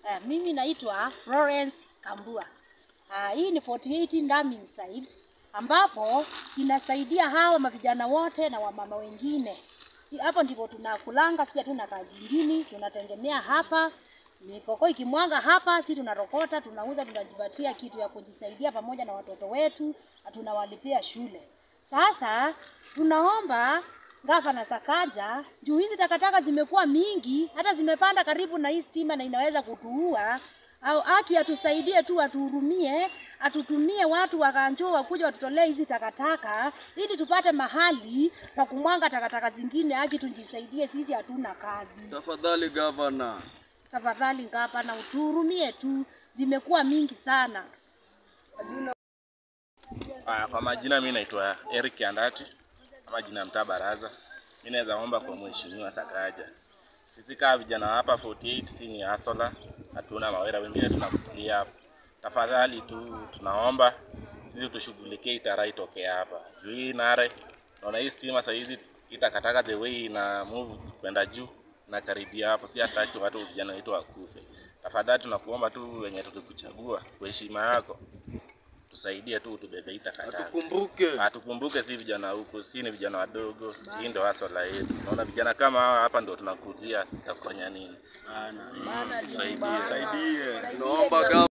Eh, mimi naitwa Florence Kambua. Ah, hii ni 48 Ndami Inside ambapo inasaidia hawa mavijana wote na wamama wengine. Hapo ndipo tunakulanga, si hatuna kazi ingine, tunategemea hapa mikoko ikimwaga hapa, si tunarokota, tunauza, tunajipatia kitu ya kujisaidia pamoja na watoto wetu, na tunawalipia shule. Sasa tunaomba gavana Sakaja, juu hizi takataka zimekuwa mingi, hata zimepanda karibu na hii stima na inaweza kutuua au aki atusaidie tu, atuhurumie, atutumie watu wa Kanjo wakuja watutolee hizi takataka ili tupate mahali pa kumwanga takataka zingine. Aki tujisaidie, sisi hatuna kazi. Tafadhali gavana. Tafadhali gavana, utuhurumie tu, zimekuwa mingi sana. Ah, kwa majina mi naitwa Eric Andati ama jina ya mtaa Baraza. Mi naweza omba kwa mheshimiwa Sakaja, sisi kama vijana hapa 48 si ni asola, hatuna mawera, wengine tunakulia hapa. Tafadhali tu tunaomba sisi tushughulikie itara itoke hapa juu hii nare, naona hii stima saa hizi itakataka the way ina move kwenda juu na karibia hapo, si hataki watu vijana wetu wakufe. Tafadhali tunakuomba tu wenye tulikuchagua kwa heshima yako tusaidie tu tubebe hii takataka. Tukumbuke. Atukumbuke si vijana huku, si ni vijana wadogo. Hii ndio hasla yetu. Naona vijana kama hawa hapa ndio tunakujia, takufanya nini? Tusaidie. Saidie. Naomba gavana.